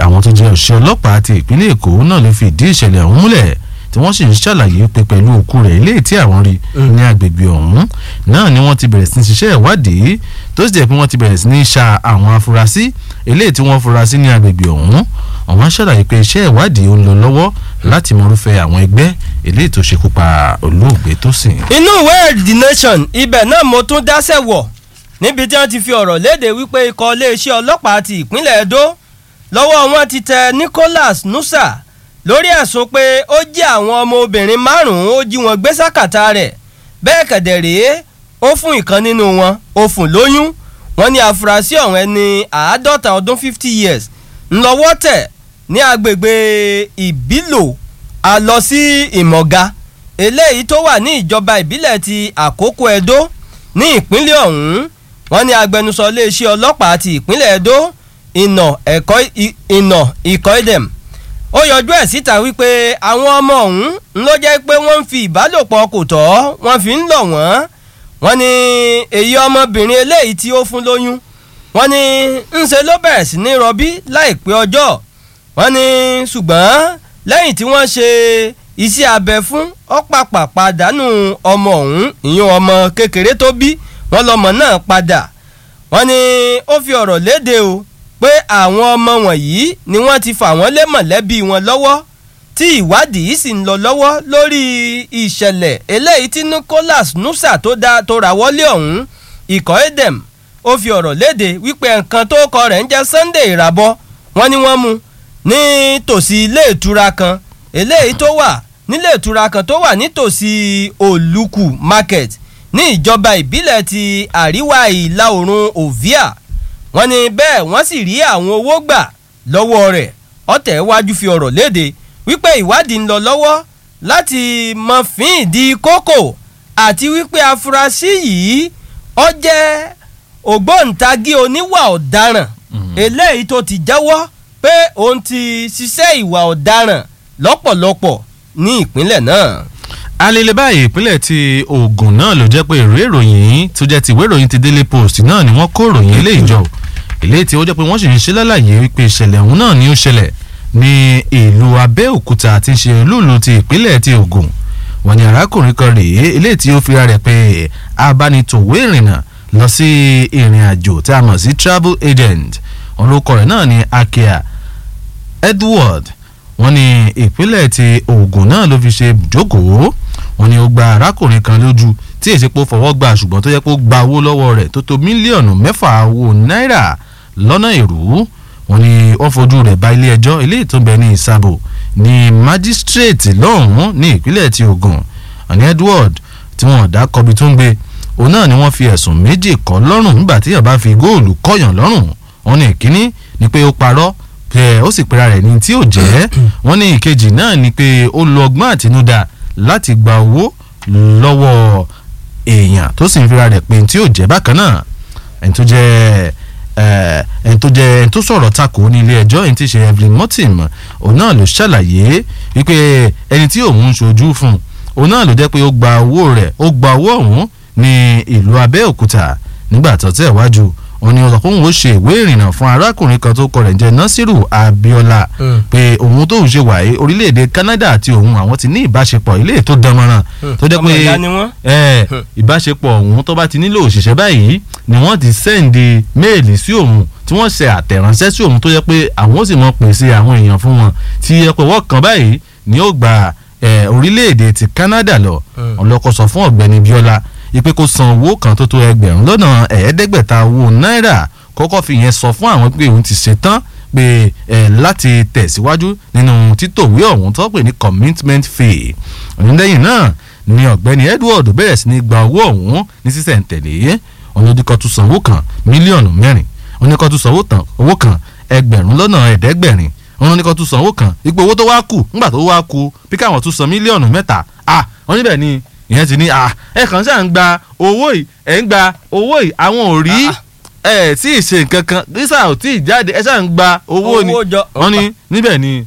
àwọn tó jẹ́ òṣìṣẹ́ ọlọ́pàá ti ìpínlẹ̀ èkó náà ló fi ìdí ìṣẹ̀lẹ̀ ọ̀hún múlẹ̀ tí wọ́n sì ń ṣàlàyé pé pẹ̀lú òkú rẹ̀ ilé tí àwọn rí ní agbègbè ọ̀hún náà ni wọ́n ti bẹ̀rẹ̀ sí ní ṣiṣẹ́ ìwádìí tó sì jẹ́ pé wọ́n ti bẹ̀rẹ̀ sí ní ṣa àwọn afurasí eléyìí tí wọ́n fura sí ní agbègbè ọ̀hún àwọn ṣàlàyé pé iṣẹ́ ìwádìí ó ń lọ lọ́wọ́ láti mọrúfẹ́ àwọn ẹgbẹ́ eléyìí tó ṣekú pa olóògbé tó sìn. inú ìwé the nation ibẹ̀ náà mo tún dáṣẹ̀ wọ̀ níbi tí wọ́n ti fi ọ̀rọ̀ léde wípé ikọ̀ iléeṣẹ́ ọlọ́pàá ti ìpínlẹ̀ Edo lọ́wọ́ wọn ti tẹ Nicholas Nusa lórí ẹ̀sùn pé ó jí àwọn ọmọ obìnrin márùn-ún ó jí wọn gbé sákàtà rẹ̀ bẹ́ẹ̀ kẹ̀dẹ̀ rèé ó fún ìkan nínú wọn ó fún lóyún wọ́n ní àfúrásì ọ̀hún ẹni àádọ́ta ọdún fifty years ńlọ́wọ́ tẹ̀ ní agbègbè ìbílò a lọ sí ìmọ̀ga eléyìí tó wà ní ìjọba ìbílẹ̀ ti àkókò Edo ní ìpínlẹ̀ ọ̀hún wọ́n ní agbẹnusọ iléeṣẹ́ ọlọ́pàá ti ìpínlẹ̀ Edo ìnà ẹ̀kọ́ ìnà ìkọ́ìdẹ̀m ó yọjú ẹ̀ síta wípé àwọn ọmọ ọ̀hún ló jẹ́ pé wọ́n ń fi ìbálòpọ̀ kò tọ́ wọ́n fi ń lọ̀ wọ́n wọ́n ní èyí ọmọbìnrin eléyìí tí ó fún lóyún wọ́n ní ńṣe ló bẹ̀rẹ̀ sí ní rọbí láìpẹ́ ọjọ́ wọ́n ní ṣùgbọ́n lẹ́yìn tí wọ́n ṣe iṣẹ́ abẹ fún ọ̀pàpà pàdánù ọmọ ọ̀hún ìyún ọmọ kékeré tó bí wọ́n lọ́mọ náà padà wọ́n ní ó fi ọ̀rọ̀ léde o pé àwọn ọmọ wọ̀nyí ni wọ́n ti fà wọ́n lé mọ̀lẹ́bí wọn lọ́wọ́ tí ìwádìí sì ń lọ lọ́wọ́ lórí ìṣẹ̀lẹ̀ eléyìí tí Nicholas Nusa tó dá tó rà wọlé ọ̀hún ikọ̀ edem ó fi ọ̀rọ̀ léde wípé nǹkan tó kọ rẹ̀ ń jẹ́ Sunday ìràbọ̀ wọ́n ní wọ́n mú ní tòsí ilé ìtura kan eléyìí tó wà nílé ìtura kan tó wà nítòsí Olùkù market ní ìjọba ìbílẹ̀ ti àríwá ìlà oòrùn Ovia wọ́n ní bẹ́ẹ̀ wọ́n sì rí àwọn owó gbà lọ́wọ́ rẹ̀ ọ̀tẹ̀ wájú fi ọ̀rọ̀ léde wípé ìwádìí ń lọ lọ́wọ́ láti mọ fín ìdí kókò àti wípé afurasí yìí ó jẹ́ ògbóǹtagí oníwà ọ̀daràn eléyìí tó ti jẹ́wọ́ pé òun ti ṣiṣẹ́ ìwà ọ̀daràn lọ́pọ̀lọpọ̀ ní ìpínlẹ̀ náà. alele báyìí ìpínlẹ̀ ti Ògùn náà ló jẹ́ pé ìwé ìròyìn tó jẹ́ ti ìwé ìròyìn ti Daily Post náà ni wọ́n kó ìròyìn eléyìí jọ eléyìí tí ó jẹ́ pé wọ́n sì ń ṣe lálàyé wípé ìṣẹ̀lẹ̀ ọ̀hún náà ni ó ṣẹlẹ̀ ní ìlú Abẹ́òkúta àti ṣe olúùlú ti ìpínlẹ̀ ti Ògùn wọ́n ní arákùnrin kan rèé eléyìí tí ó fi rẹ̀ pé abánitòwé ìrìnnà lọ sí ìrìn àjò tí a mọ̀ sí travel agent orúkọ rẹ̀ náà ni Akia Edward wọ́n ní ìpínlẹ̀ ti Ògùn náà ló fi ṣe jókòó wọ́n ní ó gba arákùnrin kan lójú tí èsì pé ó fọwọ́ gbà ṣùgbọ́n tó yẹ kó gba owó lọ́wọ́ rẹ̀ tó tó mílíọ̀nù mẹ́fà owó náírà lọ́nà èrú wọ́n ní wọ́n fojú rẹ̀ bá ilé ẹjọ́ ilé ìtúnbẹ ní ìsàbò ní májísírèètì lọ́hùn-ún ní ìpínlẹ̀ ti Ògùn àní Edward tí wọ́n dá kọbi tó ń gbé òun náà ni wọ́n fi ẹ̀sùn méjì kọ́ lọ́rùn nígbà tí yàrá fi góòlù kọ́yàn lọ́rùn wọ́n ní ìkíní ni pé ó parọ́ pé ó sì pera rẹ̀ ní tí ò jẹ́ wọ́n ní ìkejì náà ni pé ó lo ọgbọ́n àtinúdá láti gba owó lọ́wọ́ èèyàn tó sì ń fira rẹ̀ pé tí ò jẹ́ bákan náà ẹni tó jẹ́ ẹni tó jẹ́ ẹni tó sọ̀rọ̀ takò ní ilé ẹjọ́ ẹni tí ṣe Evelyn Motim òun náà ló ṣàlàyé wípé ẹni tí òun ń ṣojú fún òun náà ló jẹ́ pé ó gba owó rẹ̀ ó gba owó ọ̀hún ní ìlú Abẹ́òkúta nígbà tó tẹ̀ wájú òun ni ọ̀sán fóun ó ṣe ìwé ìrìnnà fún arákùnrin kan tó kọ rẹ̀ jẹ́ Nasiru Abiola pé òun tóun ṣe wáyé orílẹ̀-èdè Canada àti òun àwọn ti ní ìbáṣepọ̀ ilé tó dánmọ́ràn tó jẹ́ pé ìbáṣepọ̀ òun tó bá ti nílò òṣìṣẹ́ báyìí ni wọ́n ti sẹ́ǹdì méèlì sí òun tí wọ́n ṣe àtẹ̀ránṣẹ́ sí òun tó jẹ́ pé àwọn ó sì mọ pèsè àwọn èèyàn fún wọn tí ẹ pé wọ́n kàn báyìí ni ó gba orílẹ̀-èdè ti Canada lọ ọlọ́kọ̀ sọ fún ọ̀gbẹ́ni Biola ipe kó san owó kan tó tó ẹgbẹ̀rún lọ́nà ẹ̀ẹ́dẹ́gbẹ̀ta owó náírà kọ́kọ́ fi yẹn sọ fún àwọn pé òun ti ṣetán pé ẹ̀ láti tẹ̀síwájú nínú títòwé ọ̀hún tó pè ní commitment fee onílẹ̀yìn náà ni ọ̀gbẹ́ni Edward bẹ̀rẹ̀ sí ní gba owó ọ̀hún ní sísẹ̀ǹtẹ̀lé ọ̀nàdíkọ̀ tún san owó kan mílíọ̀nù mẹ́rin oníkọ̀ tún san owó kan ẹgbẹ̀rún lọ́nà ẹ̀ẹ́dẹ́gbẹ̀rin ọ̀nàdíkọ̀ tún san owó kan ipò owó tó wá kù ńgbà tó wá kù bí káwọn tún san mílíọ̀nù mẹ́ta ah wọ́n níbẹ̀ ni ìyẹn ti ní à ẹ kàn ṣáà ń gba owó yìí ẹ ń gba owó yìí àwọn ò rí ẹ tí ì ṣe nǹkan kan dísà ò tí ì jáde ẹ ṣáà ń gba owó ni wọ́n ní níbẹ̀ ni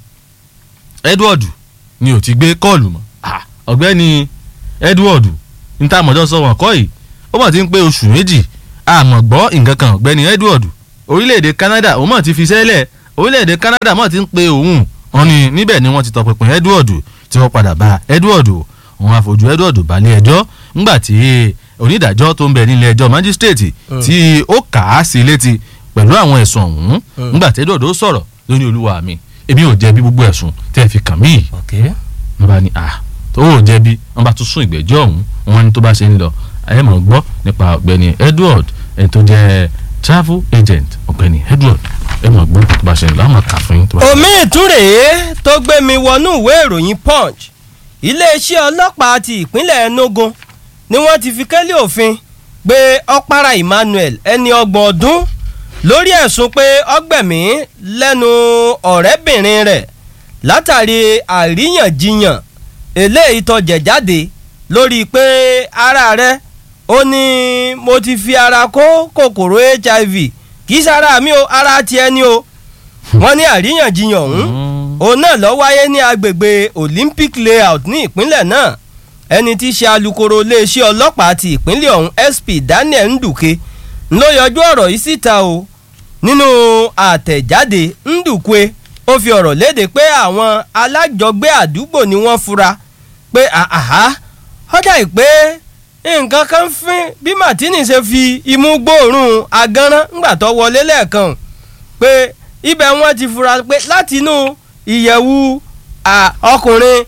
Edward ni ò ti gbé kọ́ọ̀lù mọ́ ọ̀gbẹ́ni Edward níta mọ̀jọ́ sọ wọn kọ́ yìí ó mọ̀ ti ń pé oṣù méjì àmọ́ gbọ́ nǹkan kan ọ̀gbẹ́ni Edward orílẹ̀-èdè Canada òun mọ̀ ti fi sẹ́lẹ̀ orílẹ̀-èdè Canada mọ̀ ti ń pe òun wọn ni níbẹ̀ ni wọ́n ti tọpinpin Edward tí wọ́n padà bá Edward wọn àfojú Edward balẹ̀ ẹjọ́ ńgbà tí onídàájọ́ tó ń bẹ nílé ẹjọ́ magistrate tí ó kà á sí létí pẹ̀lú àwọn ẹ̀sùn ọ̀hún ńgbà tí Edward ó sọ̀rọ̀ lóní olúwa mi èmi ò jẹ̀bi gbogbo ẹ̀sùn tẹ́ ẹ fi kàn mí wọ́n bá ní ah tó ò jẹ̀bi wọ́n bá tún sún ìgbẹ́jọ́ ọ̀hún wọ́n ní tó bá ṣe ń lọ ayé mọ̀ gbọ́ nípa ọ̀gbẹ́ni Edward ẹni tó jẹ́ travel agent ọ̀gbẹ́ni Edward ẹ mọ̀ gbọ́ tó bá ṣe ń lọ àwọn kà fún yín. omi ìtúrèé tó gbé mi wọnú ìwé ìròyìn punch iléeṣẹ́ ọlọ́pàá ti ìpínlẹ̀ Enugu ni wọ́n ti fi kẹ́lẹ́ òfin gbé ọ̀pára Emmanuel ẹni ọgbọ̀n ọdún lórí ẹ̀sùn pé ọgbẹ̀mí lẹ́nu ọ̀rẹ́bìnrin rẹ̀ látàrí àríyànjiyàn eléyìí tó jẹ̀ jáde lórí pé ara rẹ̀ ó ní mo ti fi ara kó kòkòrò HIV kì í sára mi o ara tiẹ̀ ni o wọ́n ní àríyànjiyàn ọ̀hún òun náà lọ wáyé ní agbègbè Olympic layout ní ìpínlẹ̀ náà ẹni tí í ṣe alukoro iléeṣẹ́ ọlọ́pàá ti ìpínlẹ̀ ọ̀hún SP Daniel Nduke ló yọjú ọ̀rọ̀ yìí síta o nínú àtẹ̀jáde Ndukwe ó fi ọ̀rọ̀ léde pé àwọn alájọgbé àdúgbò ni wọ́n fura pé àhá ọjà ìpè nǹkan kan fín bí Martini ṣe fi imú gbóòórùn agánrán ńgbà tó wọlé lẹ́ẹ̀kan pé ibẹ̀ wọ́n ti fura pé láti inú ìyẹ̀wù ọkùnrin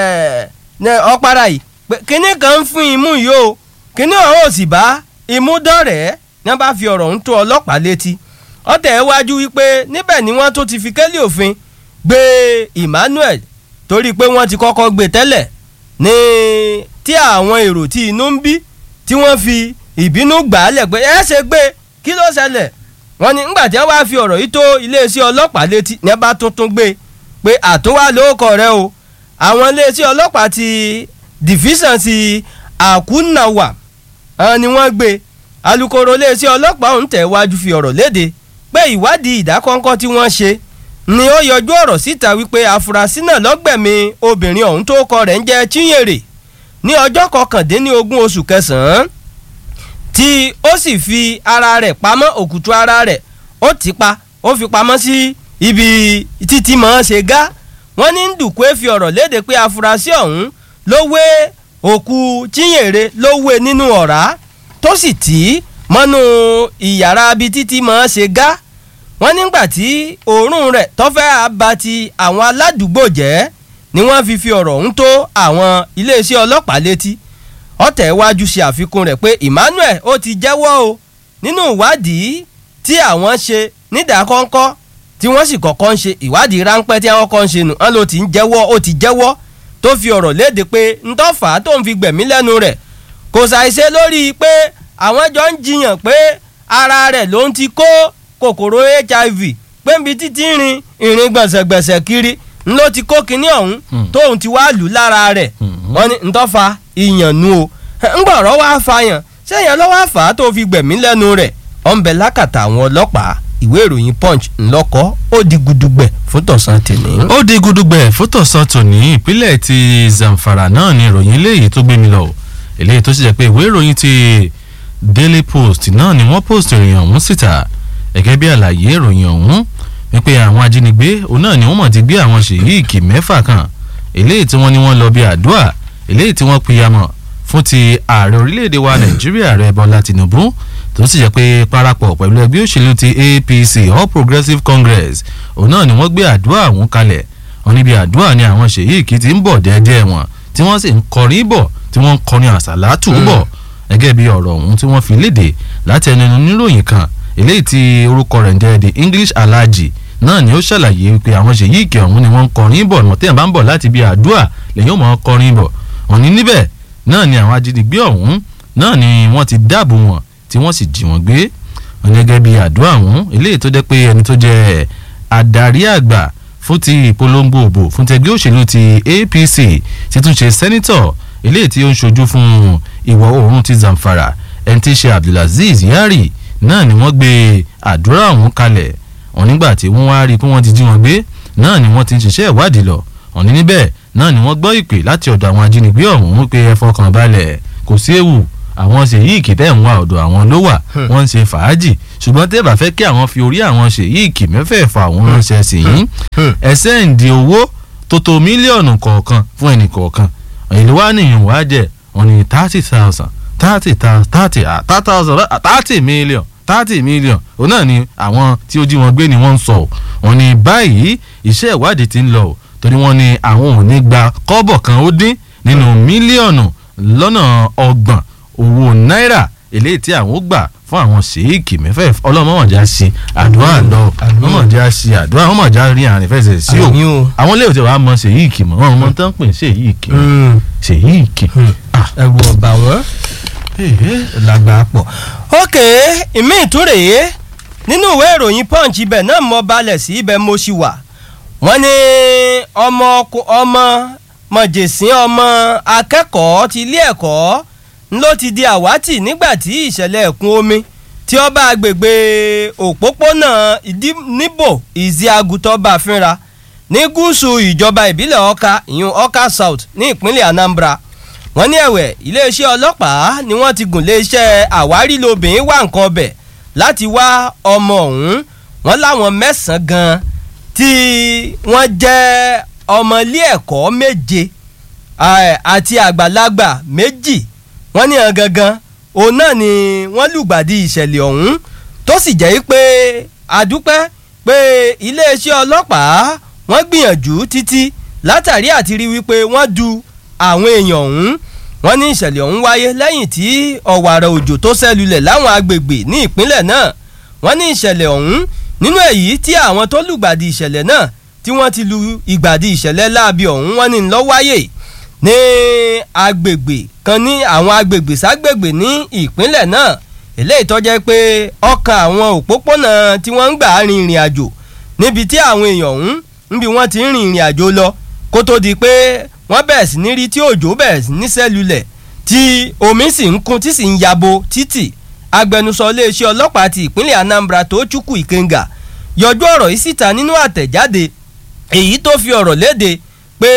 ọ̀pára yìí pé kínní kan ń fún imú yìí o kínní ọ̀hún ò sì bá imú dọ̀rẹ́ ní wọ́n bá fi ọ̀rọ̀ ń tó ọlọ́pàá létí ọ̀tẹ̀ wájú wípé níbẹ̀ ni wọ́n tó ti fi kẹ́lí òfin gbé Emmanuel torí pé wọ́n ti kọ́kọ́ gbé tẹ́lẹ̀ ní tí àwọn èrò tí inú ń bí tí wọ́n fi ìbínú gbà á lẹ̀ pé ẹ ṣe gbé kí ló ṣẹlẹ̀ wọ́n ní ńgbà tí wọ́n bá fi ọ̀rọ̀ yìí tó iléeṣẹ́ ọlọ́pàá létí ní wọ́n bá tuntun gbé pé àtúwá lóòkọ̀ rẹ o àwọn iléeṣẹ́ ọlọ́pàá ti division ti Akunawa ni wọ́n gbé alukoro iléeṣẹ́ ọlọ́pàá ọ̀hún tẹ̀ wájú fi ọ̀rọ̀ léde pé ìwádìí ìdákọ́ńkọ́ tí wọ́n ṣe ni ó yọjú ọ̀rọ̀ síta wípé afurasí náà lọ́gbẹ̀mí obìnrin ọ̀hún tó kọ rẹ̀ ń jẹ́ Chinyere ní ọjọ́ kọkàndínlógún oṣù kẹsàn-án tí ó sì fi ara rẹ̀ pamọ́ òkùtù ara rẹ̀ ó ti pa ó fi pamọ́ sí ibi títí mọ́ ṣe gá wọ́n ní Ndùkú fi ọ̀rọ̀ léde pé afurasí ọ̀hún ló wé òkú Chinyere ló wé nínú ọ̀rá tó sì tì í mọ́nú ìyàrá ibi títí mọ́ ṣe gá wọ́n nígbà tí òórùn rẹ̀ tọ́fẹ́ àbá ti àwọn aládùúgbò jẹ́ ni wọ́n fi fi ọ̀rọ̀ ọ̀hún tó àwọn iléeṣẹ́ ọlọ́pàá létí ọ̀tẹ̀ iwájú ṣe àfikún rẹ̀ pé Emmanuel ó ti jẹ́wọ́ o nínú ìwádìí tí àwọn ṣe nídàákọ́ńkọ́ tí wọ́n sì kọ́kọ́ ń ṣe ìwádìí ráńpẹ́ tí àwọn kan ń ṣe nù wọ́n ló ti ń jẹ́wọ́ ó ti jẹ́wọ́ tó fi ọ̀rọ̀ léde pé ntọ́fà tó ń fi gbẹ̀mí lẹ́nu rẹ̀ kò ṣàìṣe lórí pé àwọn jọ ń jiyàn pé ara rẹ̀ ló ń ti kó kòkòrò hiv pé nbi títí rin ìrìn gbọ̀nsẹ̀gbẹ̀sẹ̀ kiri ń ló ti kó kinní ọ̀hún tóun ti wá lù lára rẹ̀ wọ́n ní ntọ́fà ìyànnú o ńgbọ̀rọ̀ wá fàyàn sẹ́yìn lọ́wọ́ àfà tó fi gbẹ̀mí lẹ́nu rẹ̀ ọ̀nbẹ lákàtà àwọn ọlọ́pàá ìwé ìròyìn punch ńlọkọ ó di gudugbẹ̀ fún tọ̀sán tèmi. ó di gudugbẹ̀ fún tọ̀sán tòní ìpínlẹ̀ ti Zamfara náà ni ìròyìn eléyìí tó gbé mi lọ eléyìí tó sì jẹ́ pé ìwé ìròyìn ti Daily Post náà ni wọ́n post ìròyìn ọ̀hún síta gẹ́gẹ́ bí àlàyé ìròyìn ọ̀hún wípé àwọn ajínigbé òun náà ni wọ́n mọ̀ ti gbé àwọn ṣèyíìkì mẹ́fà kan eléyìí tí wọ́n ní wọ́n lọ bí àdúrà eléyìí tí wọ́n pìyàmọ̀ fún ti ààrẹ orílẹ̀-èdè wa Nàìjíríà rẹ̀ Bọ́lá Tinubu tó sì jẹ́ pé parapọ̀ pẹ̀lú ẹgbẹ́ òṣèlú ti APC All Progressives Congress òun náà ni wọ́n gbé àdúrà ọ̀hún kalẹ̀ wọn níbi àdúrà ni àwọn ṣèyíìkì ti ń bọ̀ dẹ́dẹ́ wọn tí wọ́n sì ń kọrin bọ̀ tí wọ́n ń kọrin àsàlátù bọ̀ gẹ́gẹ́ bí ọ̀rọ̀ ọ̀hún tí wọ́n fi léde láti ẹnu oníròyìn kan eléyìí tí orúkọ rẹ̀ ń jẹ́ the English Alhaji náà ni ó ṣàlàyé pé àwọn ṣèyíìkì ọ̀hún ni wọ́n ń kọrin bọ̀ wọn tẹ́yàn bá ń bọ̀ láti bí àdúrà lẹ́yìn ó mọ̀ kọrin bọ̀ wọ́n ní níbẹ̀ náà ni àwọn ajínigbé ọ̀hún náà ni wọ́n ti dáàbò wọn tí wọ́n sì jí wọn gbé wọn gẹ́gẹ́ bí àdúrà ọ̀hún eléyìí tó jẹ́ pé ẹni tó jẹ́ adarí àgbà fún ti ìpolongo òbò fún tẹgbẹ́ òṣèlú ti APC ti tún ṣe sẹ́nítọ̀ eléyìí tí ó ń ṣojú fún ìwọ̀ oòrùn ti Zamfara ẹni tí í ṣe Abdulaziz Yari náà ni wọ́n gbé àdúrà ọ̀hún kalẹ̀ wọn nígbà tí wọ́n wá rí i pé wọ́n ti jí wọn gbé náà ni wọ́n ti ń ṣiṣẹ́ ìwádìí lọ wọn ní níbẹ̀ náà ni wọ́n gbọ́ ìpè láti ọ̀dọ̀ àwọn ajínigbé ọ̀hún pé ẹ fọkàn balẹ̀ kò sí ewu àwọn ṣèyíìkì tẹ̀ ń wá ọ̀dọ̀ àwọn ló wà wọ́n ń ṣe fàájì ṣùgbọ́n tẹ́ bá fẹ́ kí àwọn fi orí àwọn ṣèyíìkì mẹ́fẹ̀ẹ̀fà àwọn ránṣẹ́ sí yín ẹ sẹ́ǹdì owó tó tó mílíọ̀nù kọ̀ọ̀kan fún ẹnì kọ̀ọ̀kan èlé wá nìyẹn wá jẹ́ wọ́n ní thirty thousand thirty thirty thousand thirty million thirty million òun náà ni àwọn tí ó jí wọn gbé ni wọ́n ń sọ wọ́n ní báyìí iṣẹ́ ìwádìí ti ń lọ o torí wọ́n ní àwọn ò ní gba kọ́bọ̀ kan ó dín nínú mílíọ̀nù lọ́nà ọgbọ̀n owó náírà eléyìí tí àwọn ó gbà fún àwọn ṣèyíkì mẹ́fẹ́ ọlọ́mọ̀ọ́jà sí àdúrà lọ ọmọọ̀jà sí àdúrà ọmọọ̀jà rí àrìn fẹsẹ̀ sí o àwọn ilé ìwòsàn wa mọ ṣèyíkì mọ́ wọn mọ tán pè ṣèyíkì ṣèyíkì. ẹ̀rù ọ̀bà wọn lágbàá pọ̀. ok ìmí ìtúrèé nínú ìwé ìròyìn punch ibẹ̀ náà mo balẹ̀ sí ibẹ̀ mo ṣì wà wọ́n ní ọmọ ọmọ mọ̀jẹ̀sín ọmọ akẹ́kọ̀ọ́ ti ilé ẹ̀kọ́ ló ti di àwátì nígbà tí ìṣẹ̀lẹ̀ ẹ̀kún omi tí ó bá agbègbè òpópónà níbò ìzíagutọ́ bá fínra ní gúúsù ìjọba ìbílẹ̀ ọ̀ka ìyún ọ̀ka south ní ìpínlẹ̀ anambra wọ́n ní ẹ̀wẹ̀ iléeṣẹ́ ọlọ́pàá ni wọ́n ti gùn léeṣẹ́ àwárí lobìnrin wá nǹkan ọbẹ̀ láti wá ọmọ ọ̀hún wọ́n láwọn mẹ́sàn-án gan-an tí wọ́n jẹ́ ọmọ ilé ẹ̀kọ́ méje àti àgbàlagbà méjì wọ́n ní hàn gangan òun náà ni wọ́n lùgbàdì ìṣẹ̀lẹ̀ ọ̀hún tó sì jẹ́ pé àdúpẹ́ pé iléeṣẹ́ ọlọ́pàá wọ́n gbìyànjú títí látàrí àti rí wípé wọ́n du àwọn èèyàn ọ̀hún wọ́n ní ìṣẹ̀lẹ̀ ọ̀hún wáyé lẹ́yìn tí ọ̀wàrà òjò tó ṣẹlulẹ̀ láwọn agbègbè ní ìpínlẹ̀ náà wọ́n ní ìṣẹ̀lẹ̀ ọ̀hún nínú èyí tí àwọn tó lùgbàdì ìṣẹ̀lẹ̀ náà tí wọ́n ti lu ìgbàdì ìṣẹ̀lẹ̀ láabi ọ̀hún wọ́n ní lọ́ wáyé ní agbègbè kan ní àwọn agbègbè ságbègbè ní ìpínlẹ̀ náà eléyìí tó jẹ́ pé ọkàn àwọn òpópónà tí wọ́n ń gbà rin ìrìn àjò níbi tí àwọn èèyàn ọ̀hún níbi wọ́n ti ń rin ìrìn àjò lọ kó tó di pé wọ́n bẹ̀rẹ̀ sí ní rí tí òjò bẹ̀rẹ̀ sí ní sẹ́lulẹ̀ tí omi sì ń kún tí sì ń yabo títì agbẹnusọ iléeṣẹ́ ọlọ́pàá ti ìpínlẹ̀ Anambra tó Chukwu Ikenga yọjú ọ̀rọ̀ yìí síta nínú àtẹ̀jáde èyí tó fi ọ̀rọ̀ léde pé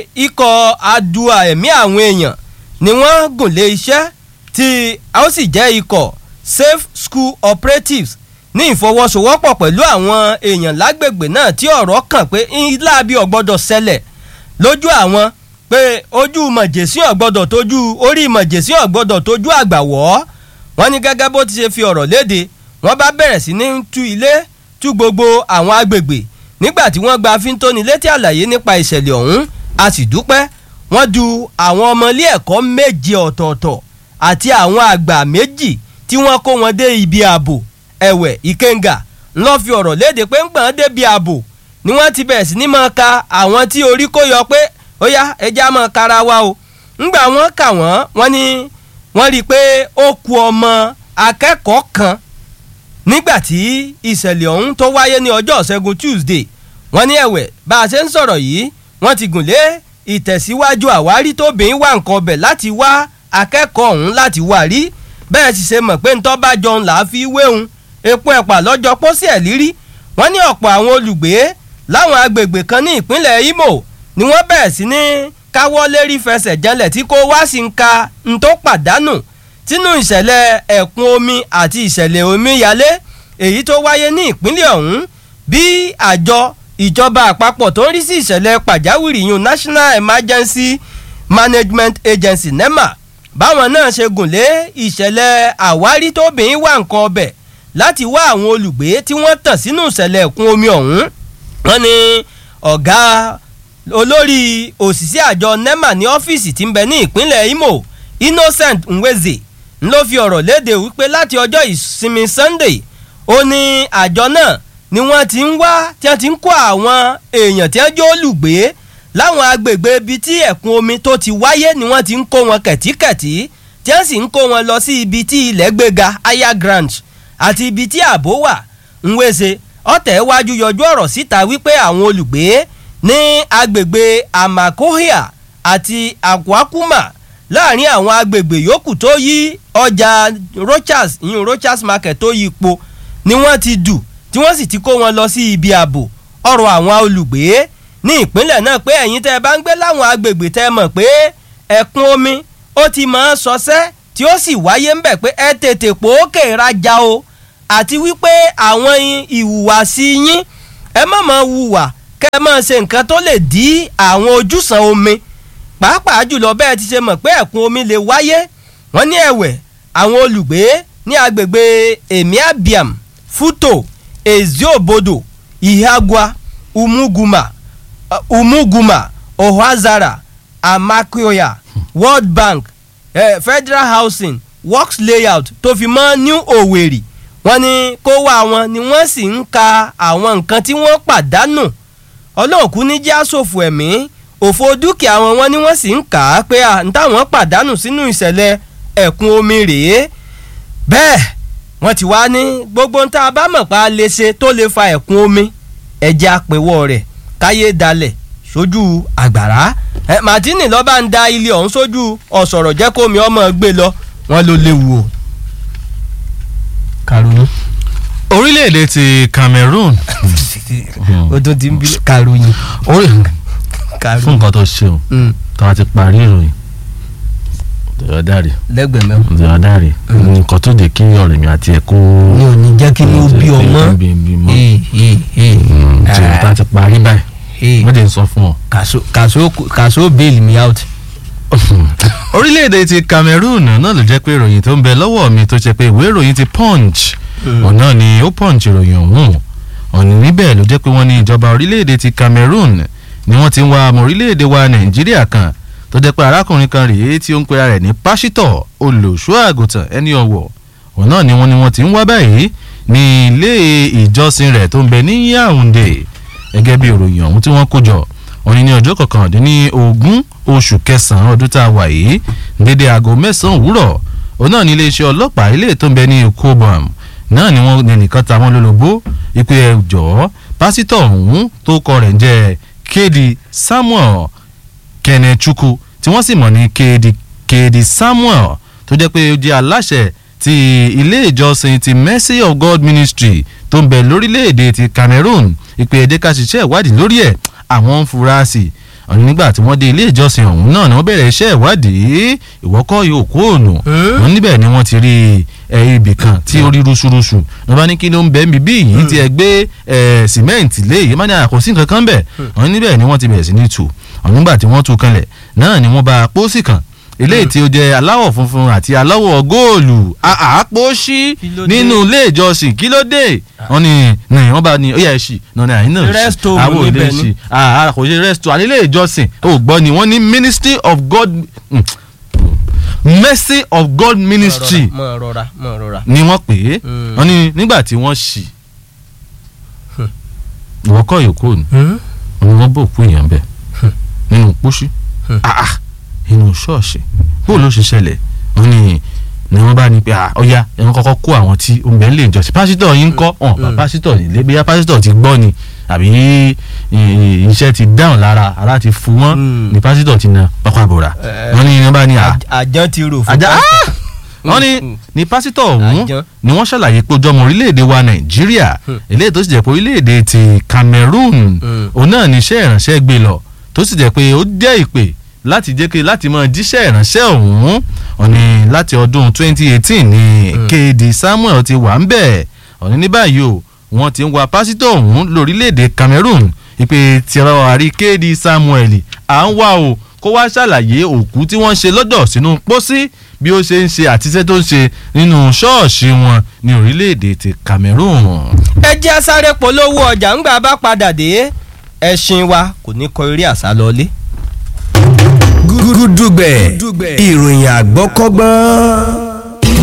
ikọ̀ adua ẹ̀mí àwọn èèyàn ni wọ́n gùn lé iṣẹ́ tí a ó sì jẹ́ ikọ̀ safe school operatives ní ìfọwọ́sowọ́pọ̀ pẹ̀lú àwọn èèyàn lágbègbè náà tí ọ̀rọ̀ kàn pé ńlá bí ọ̀gbọ́dọ̀ ṣẹlẹ̀ lójú àwọn pé ojú mọ̀jẹ̀sí ọ̀gbọ́dọ̀ tójú orí mọ̀jẹ̀sí ọ̀gbọ́dọ̀ tójú àgbàwọ́ wọ́n ní gẹ́gẹ́ bó ti ṣe fi ọ̀rọ̀ léde wọ́n bá bẹ̀rẹ̀ sí ní tú ilé tú gbogbo àwọn agbègbè nígbà tí wọ́n gba fíntóni létí àlàyé nípa ìṣẹ̀lẹ̀ ọ̀hún a sì dúpẹ́ wọ́n du àwọn ọmọ ilé ẹ̀kọ́ méje ọ̀tọ̀ọ̀tọ̀ àti àwọn àgbà méjì tí wọ́n kó wọn dé ibi ààbò ẹ̀wẹ̀ ìkẹ́ngà ńlọ fi ọ̀rọ̀ léde pé ń gbọ̀n débi ààbò ni wọ́n ti bẹ̀rẹ̀ sí ní máa ka àwọn tí orí kó yọ pé ó yá ẹja máa kára wa o ńgbà wọ́n kà wọ́n wọ́n ní wọ́n rí i pé ó ku ọmọ akẹ́kọ̀ọ́ kan nígbà tí ìṣẹ̀lẹ̀ ọ̀hún tó wáyé ní ọjọ́ ṣẹ́gun Tuesday wọ́n ní ẹ̀wẹ̀ bá a ṣe ń sọ̀rọ̀ yìí wọ́n ti gùn lé ìtẹ̀síwájú àwárí tóbìnrin wà nǹkan ọbẹ̀ láti wá akẹ́kọ̀ọ́ ọ̀hún láti wá rí bẹ́ẹ̀ sì ṣe mọ̀ pé ntọ́ bá jọun là á fi wéhun epo ẹ̀pà lọ́jọ́ pósí ẹ̀ lírí wọ́n ní ọ̀pọ̀ àwọn olùgbé láwọn agbègbè kan ní ìpínlẹ̀ Imo ni wọ́n bẹ̀rẹ̀ sí ní káwọ́ lérí fẹsẹ̀ janlẹ̀ tí kò wá sí ń ka ń tó pàdánù tínú ìṣẹ̀lẹ̀ ẹ̀kún omi àti ìṣẹ̀lẹ̀ omíyalé èyí tó wáyé ní ìpínlẹ̀ ọ̀hún bí àjọ ìjọba àpapọ̀ tó ń rí sí ìṣẹ̀lẹ̀ pàjáwìrì yun National Emergency Management Agency NEMA báwọn náà ṣe gùn lé ìṣẹ̀lẹ̀ àwárí tóbìnrin wà nǹkan ọbẹ̀ láti wá àwọn olùgbé tí wọ́n tàn sínú ìṣẹ̀lẹ̀ ẹ̀kún omi ọ̀hún wọ́n ní ọ̀gá olórí òṣìṣẹ́ àjọ NEMA ní ọ́fíìsì tí ń bẹ ní ìpínlẹ̀ Imo Innocent Nweze ń ló fi ọ̀rọ̀ léde wípé láti ọjọ́ ìsinmi Sunday ó ní àjọ náà ni wọ́n ti ń wá tí wọ́n ti ń kó àwọn èèyàn tí wọ́n jó olùgbé láwọn agbègbè ibi tí ẹ̀kún omi tó ti wáyé ni wọ́n ti ń kó wọn kẹ̀tíkẹ̀tí tí wọ́n sì ń kó wọn lọ sí ibi tí ilẹ̀ gbéga higher ground àti ibi tí ààbò wà Nweze ọ̀tẹ̀ wájú yọjú ọ̀rọ̀ síta wípé àwọn olùgbé ní agbègbè Amakohia àti Akwakuma láàrin àwọn agbègbè yòókù tó yí ọjà Rochas ìyún Rochas market tó yí ipò ni wọ́n ti dù tí wọ́n sì ti kó wọn lọ sí ibi ààbò ọ̀rọ̀ àwọn olùgbé ní ìpínlẹ̀ náà pé ẹ̀yin tẹ́ ẹ bá ń gbé láwọn agbègbè tẹ́ ẹ mọ̀ pé ẹ̀kún omi ó ti máa ń sọsẹ́ tí tí ó sì wáyé ńbẹ̀ pé ẹ tètè pòókè rajà o àti wípé àwọn ìhùwàsí yín ẹ má máa hùwà kẹ́ ẹ máa ṣe nǹkan tó lè dí àwọn ojúsàn omi pàápàá jùlọ bẹ́ẹ̀ ti ṣe mọ̀ pé ẹ̀kún omi lè wáyé wọ́n ní ẹ̀wẹ̀ àwọn olùgbé ní agbègbè emiabiam futo eziobodo ihagua umuguma uh, umuguma ohazara amakioya world bank eh, federal housing works layout tó fi mọ́ new owerri wọ́n ní kó wá wọn ni wọ́n sì ń ka àwọn nǹkan tí wọ́n pàdánù ọlọ́ọ̀kú ní já ṣòfò ẹ̀mí òfò dúkìá wọn wọn ni wọ́n sì ń kà á pé à ń táwọn pàdánù sínú ìṣẹ̀lẹ̀ ẹ̀kún omi rèé bẹ́ẹ̀ wọ́n ti wá ní gbogbo tá a bá mọ̀ pa lè ṣe tó lè fa ẹ̀kún omi ẹ̀jẹ̀ àpèwọ̀ rẹ̀ káyé dalẹ̀ sójú àgbàrá ẹ Martini lọ́ba ń da ilé ọ̀hún sójú ọ̀sọ̀rọ̀ jẹ́ kómi ọmọ gbé lọ wọ́n ló léwu o. karùn-ún. orílẹ̀-èdè ti Cameroon o tún ti ń bí karùn-ún. orí fún karùn-ún. nǹkan tó ṣe o tó a ti parí ìròyìn tẹ̀yọ́ dáre lẹ́gbẹ̀ẹ́ mẹ́wàá. tẹ̀yọ́ dáre nǹkan tó dé kí ọ̀rẹ́ mi àti ẹ̀ kó mi ò ní jẹ́ kí ló bí ọmọ. bí bí mọ́ Ee, ee, ee. tí o ta ti parí báyìí Ee. wọ́n ti sọ fún ọ. kàṣó kàṣó kàṣó bail me out. orílẹ̀-èdè ti Cameroon náà ló jẹ́ pé ìròyìn tó ń bẹ lọ́wọ́ mi tó ṣe pé ìwé ìròyìn ti Punch ọ̀nà ni ó Punch ìròyìn ọ̀hún ọ̀nì níbẹ̀ ló jẹ́ pé wọ́n ní ìjọba orílẹ̀-èdè ti Cameroon ni wọ́n ti ń wá ọmọ orílẹ̀-èdè wa Nàìjíríà kan tó jẹ́ pé arákùnrin kan rèé tí ó ń pera rẹ̀ ní pásítọ̀ olùṣọ́ àgùntàn ẹni ọ̀wọ̀ òun náà ni wọ́n ni wọ́n ti ń wá báyìí ní ilé ìjọsìn rẹ̀ tó ń bẹ ní Yaounde gẹ́gẹ́ bí ìròyìn ọ̀hún tí wọ́n kó jọ wọ́n ní ní ọjọ́ kọkàndínlógún oṣù kẹsàn-án ọdún tá a wà yìí dédé aago mẹ́sàn-án òwúrọ̀ òun náà ní iléeṣẹ́ ọlọ́pàá ilé tó ń bẹ ní Ekobam náà ni wọ́n ní nìkan ta wọ́n lólobó ìpè ẹ̀jọ́ pásítọ̀ ọ̀hún tó kọ rẹ̀ ń jẹ́ kéde Samuel Kenechukwu tí wọ́n sì mọ̀ ní kéde kéde Samuel tó jẹ́ pé ó jẹ́ aláṣẹ ti ilé ìjọsìn ti Mercy of God Ministry tó ń bẹ lórílẹ̀‐èdè ti Cameroon ìpè ẹ̀jẹ̀ ká ṣiṣẹ́ ìwádìí lórí ẹ̀ àwọn ń fura sí i ọ̀nà nígbà tí wọ́n dé ilé ìjọsìn ọ̀hún náà ni wọ́n bẹ̀rẹ̀ iṣẹ́ ìwádìí ìwọ́kọ́ yóò kó òònù wọn níbẹ̀ ni wọ́n ti rí ibì kan tí ó rí rúṣurúṣu ní wọ́n bá ní kí ló ń bẹ́ẹ̀ bíbí yìí tí ẹ gbé sìmẹ́ǹtì lé yìí má ní àkọsí nǹkan kan bẹ̀ ọ̀nà níbẹ̀ ni wọ́n ti bẹ̀rẹ̀ sí ní tù ọ̀nà nígbà tí wọ́n tú kanlẹ̀ náà ni wọ́n bá pósì kan eléyìí tí ó jẹ́ aláwọ̀ funfun àti aláwọ̀ góòlù àpòṣí nínú ilé ìjọsìn kí ló dé wọ́n ní ní wọ́n bá ní ó yẹ ẹṣì náà àyín náà Rest ṣì home àwọn òde níbẹ̀ ṣì ni. kò ṣe rest home àní ilé ìjọsìn ó gbọ́ ni wọ́n ní ministry of God mm, mercy of God ministry mọ̀ rọra mọ̀ rọra. ni wọ́n pè é Mm. wọ́n ní nígbà tí wọ́n ṣì ìwọ́kọ̀ yòókù ni ni wọ́n bò kú èèyàn bẹ́ẹ̀ nínú pósí ah ah inú ṣọ́ọ̀ṣì bó ló ṣe ṣẹlẹ̀ wọ́n ní ni wọ́n bá ní pé ah ọ̀ya ẹ̀wọ̀n kọ́kọ́ kó àwọn tí omi ẹ̀ ń lè jọ́sìn pásítọ̀ yín ń kọ́ ọ̀n bá pásítọ̀ nílé bóyá pásítọ̀ ti gbọ́ ni àbí i- iṣẹ́ ti dáhùn lára ara ti fún wọn Mm. ni pásítọ̀ ti na pápá bòrà Eh. wọ́n ní wọ́n bá ní ah àjọ ti rò fún àjà pásítọ̀. wọ́n ní Mm. ní pásítọ̀ ọ̀hún Àjọ. ni wọ́n ṣàlàyé pé ojú ọmọ orílẹ̀-èdè wa nàìjíríà eléyìí tó sì jẹ́ pé orílẹ̀-èdè ti cameroon Mm. òun náà ní iṣẹ́ ìránṣẹ́ gbé lọ tó sì jẹ́ pé ó jẹ́ ìpè láti jẹ́ kí láti máa jíṣẹ́ ìránṣẹ́ ọ̀hún ọ̀ní láti ọdún 2018 ní kéde samuel ti wà ń bẹ̀ ọ̀ní ní báyìí o wọ́n ti ń wa pásítọ̀ ọ̀hún lórílẹ̀-èdè cameroon ìpè tìrọ àrí kéde samuel à ń wá o kó wá ṣàlàyé òkú tí wọ́n ṣe lọ́dọ̀ sínú pósí bí ó ṣe ń ṣe àtiṣẹ́ tó ń ṣe nínú ṣọ́ọ̀ṣì wọn ní orílẹ̀-èdè ti cameroon. ẹ jẹ́ sáré polówó ọjà ńgbà bá padà dé ẹṣin wa kò ní kọ eré àṣà lọlé. gúdúgbẹ̀ ìròyìn àgbọ́kọ́gbọ́n.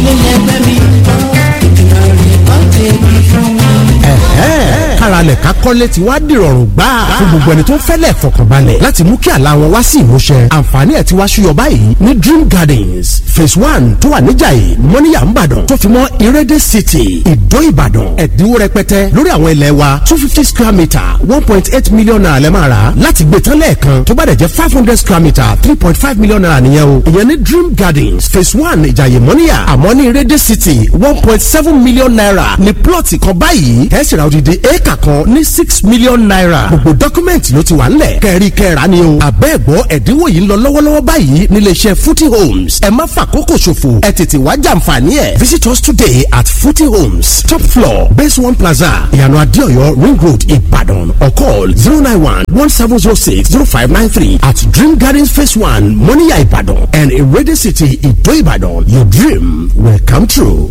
ẹ̀hẹ́n káralẹ̀ ká kọ́lé ti wá dìrọ̀rùn gbà fún gbogbo ẹni tó ń fẹ́lẹ̀ fọkànbalẹ̀ láti mú kí àlá wọn wá sí ìmúṣẹ àǹfààní ẹ̀ ti wá ṣúyọ báyìí ní dream gardens phase one tó wà níjàyè mọ́níyà ńbàdàn tó fi mọ́ ìrẹ́dẹ̀ city ìdó ìbàdàn ẹ̀dínwó rẹpẹtẹ lórí àwọn ilẹ̀ wa two fifty square metre one point eight million naira lẹ́ máa rà láti gbé tán lẹ́ẹ̀kan tó bá dẹ̀ jẹ́ five hundred square metre three point five million naira nìyẹn o ìyẹn ní dream gardens phase one ìjàyè mọ́níyà àmọ́ ní ìrẹ́dẹ̀ city one point seven million naira ní plọ̀tì kan báyìí ẹ̀ sì ra odidi éèkà kan ní six million naira gbogbo dọ́kúmẹ̀ntì ló ti wà ńlẹ̀ kẹ́rí kẹ́ra ni o àbẹ́ẹ̀gbọ́ ẹ̀dínwó yìí ń lọ lọ́wọ́lọ́wọ́ báyìí níléeṣẹ́ footy homes ẹ má fàkókò ṣòfò ẹ tètè wá jàǹfààní ẹ̀ visit us today at footy homes top floor base one plaza ìyànà adéọyọ ring road ìbàdàn or call zero nine one one seven zero six zero five nine three at dream gardens phase one moniya ìbàdàn and irede city ìdó ìbàdàn your dream will come true.